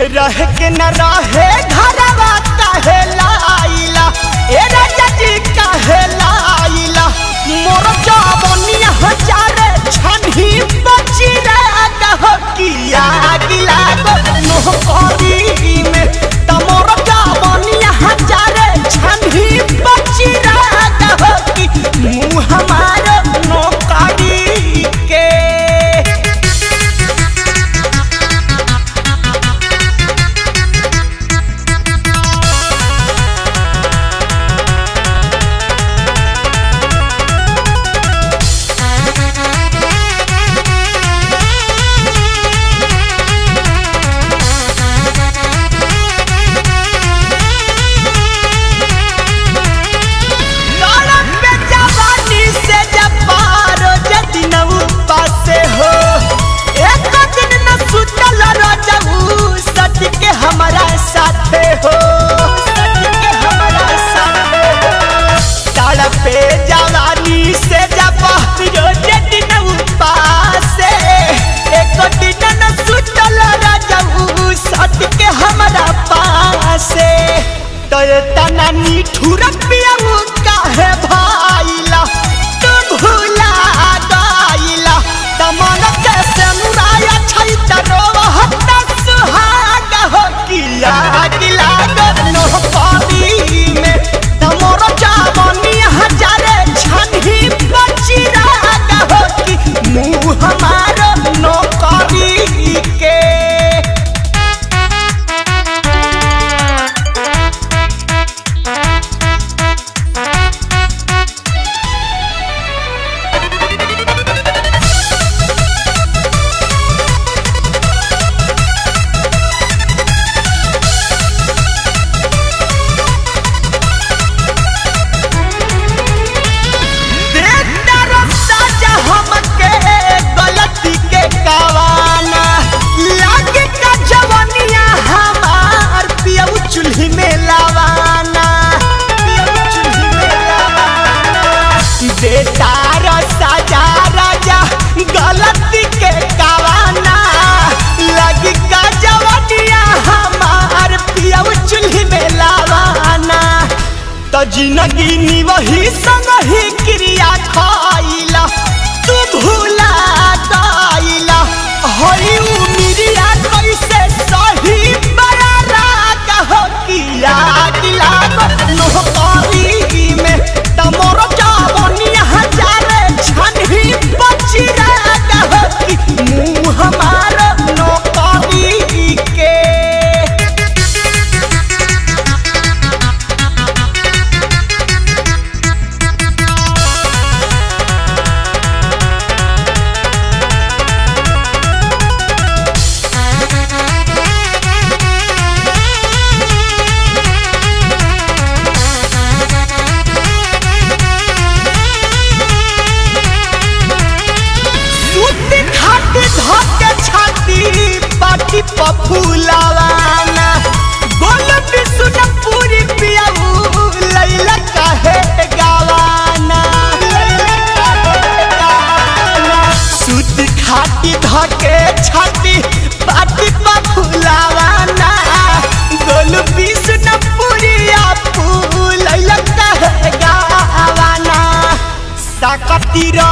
रह के न रहे घरवा काहे लाइला ए राजा जी काहे लाइला मोर जवनिया हजारे छनही बची रे गहकिया गिला गो नोह करी में त मोर जवनिया हजारे छनही बची रे गहकी मुँह हमार नौकरी के नरक पे जवानी से जब पारो जदि न उपासे हो एक दिन न सुतल रजऊ सच के हमारा साथे हो सच के हमारा साथे हो सड़क पे जवानी से जब पारो जदि न उपासे एक दिन न सुतल रजऊ सच के हमारा पासे तो ये तना निठुर पियाऊ काहे भाईला तू भूला गाइला तमन के सनुराया छै तरो हत्ता सुहाग हो किला किला गनो पानी में तमोर चावनी हजारे छनही बची राग हो कि मुँह हमार नौकरी के देता रस्ता जा हमके गलती के कवाना लागे का जवनिया हमार पियऊ चूल्ही में लावाना पियऊ चूल्ही में लावाना देता रस्ता जा राजा गलती के कवाना लागे का जवनिया हमार पियऊ चूल्ही में लावाना त जिंदगी निवही संग ही क्रिया खाइला तू भूला दाइला हई उमिरिया कैसे सही बड़ा राग हो किला किला नो करी में तमोर जावनिया हजारे छनही बची राग हो कि मुँह हमार नो करी के सूती खाटी धके छाती पाटी पफुलावाना गोल बिसुन पूरी पियाऊ लैला काहे गावाना लैला काहे गावाना सूती खाटी धके छाती पाटी पफुलावाना गोल बिसुन पूरी आपू लैला काहे गावाना साकती